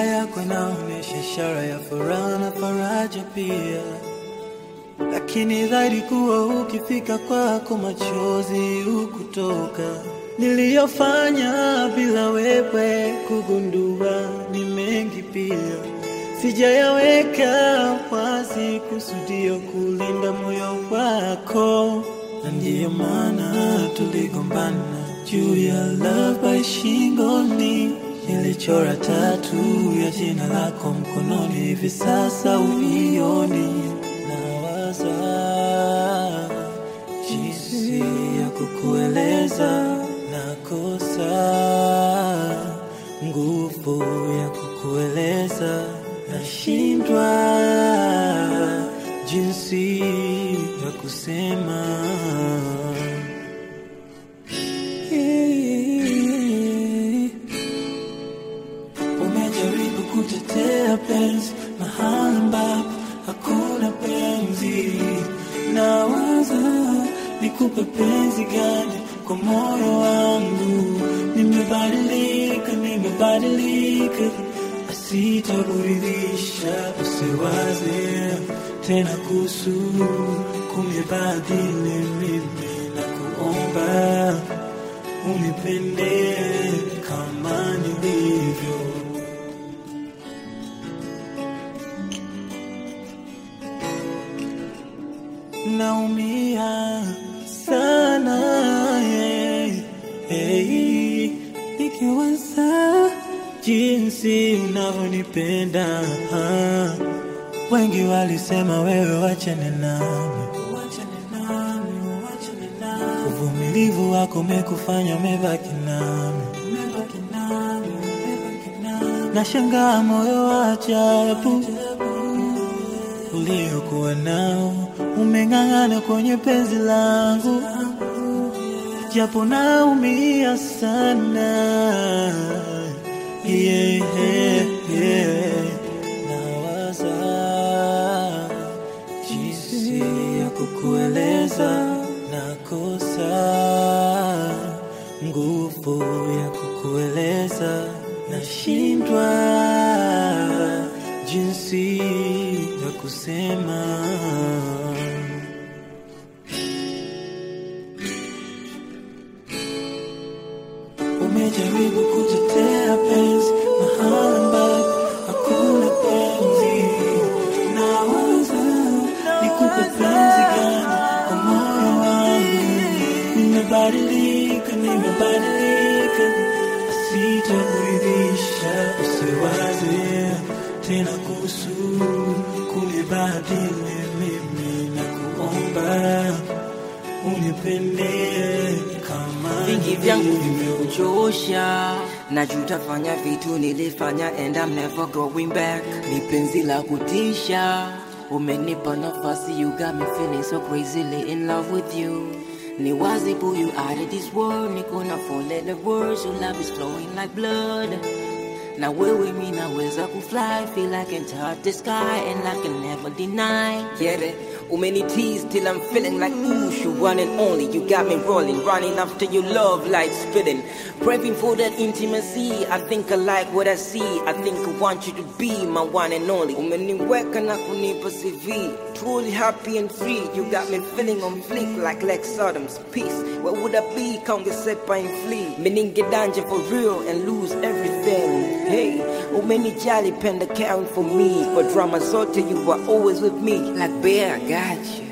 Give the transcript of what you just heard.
yako inaonyesha ishara ya furaha na faraja pia, lakini dhahiri kuwa ukifika kwako machozi hukutoka. Niliyofanya bila wewe kugundua ni mengi pia, sijayaweka wazi kusudio kulinda moyo wako, na ndiyo maana tuligombana juu ya love by shingoni. Nilichora tatu ya jina lako mkononi, hivi sasa uioni. Nawaza jinsi ya kukueleza, nakosa nguvu ya kukueleza, nashindwa jinsi ya kusema. Umejaribu kutetea penzi mahali ambapo hakuna penzi. Nawaza nikupe penzi gani kwa moyo wangu. Nimebadilika, nimebadilika, asitakuridhisha. Usiwaze tena kuhusu kunibadili mimi, na kuomba unipende kama nilivyo. Naumia sana yeah, hey, nikiwaza jinsi unavyonipenda. ah. Wengi walisema wewe wachane nami, uvumilivu wako umekufanya umebaki nami. Nashangaa moyo wa ajabu uliokuwa nao umeng'ang'ana kwenye penzi langu, japo naumia sana yeah, yeah. Nawaza jinsi ya kukueleza, nakosa nguvu ya kukueleza, nashindwa jinsi ya kusema. Umejaribu kutetea penzi mahali ambapo hakuna penzi. Nawaza nikupe penzi gani kwa moyo wangu. Nimebadilika, nimebadilika, asitakuridhisha. Usiwaze tena kuhusu kunibadili mimi, na kuomba unipende kama vingi vyangu nilivyo. vimekuchosha na jutafanya vitu nilifanya and I'm never going back ni penzi la kutisha umenipa nafasi you got me feeling so crazily in love with you ni wazi pull you out of this world niko na fall in the words your love is flowing like blood na wewe mi naweza kufly feel I can touch the sky and I can never deny get it Umeni tease till I'm feeling like ooh, you one and only. You got me rolling, running after your love like spitting. Craving for that intimacy. I think I like what I see. I think I want you to be my one and only. Umeniweka na kunipa CV. Truly happy and free. You got me feeling on fleek like Lex Sodom's peace. Where would I be? Kaungesepa and flee. Meninge danger for real and lose everything. Hey, umenijali penda caring for me. Kwa drama zote you were always with me. Like bear, I got you.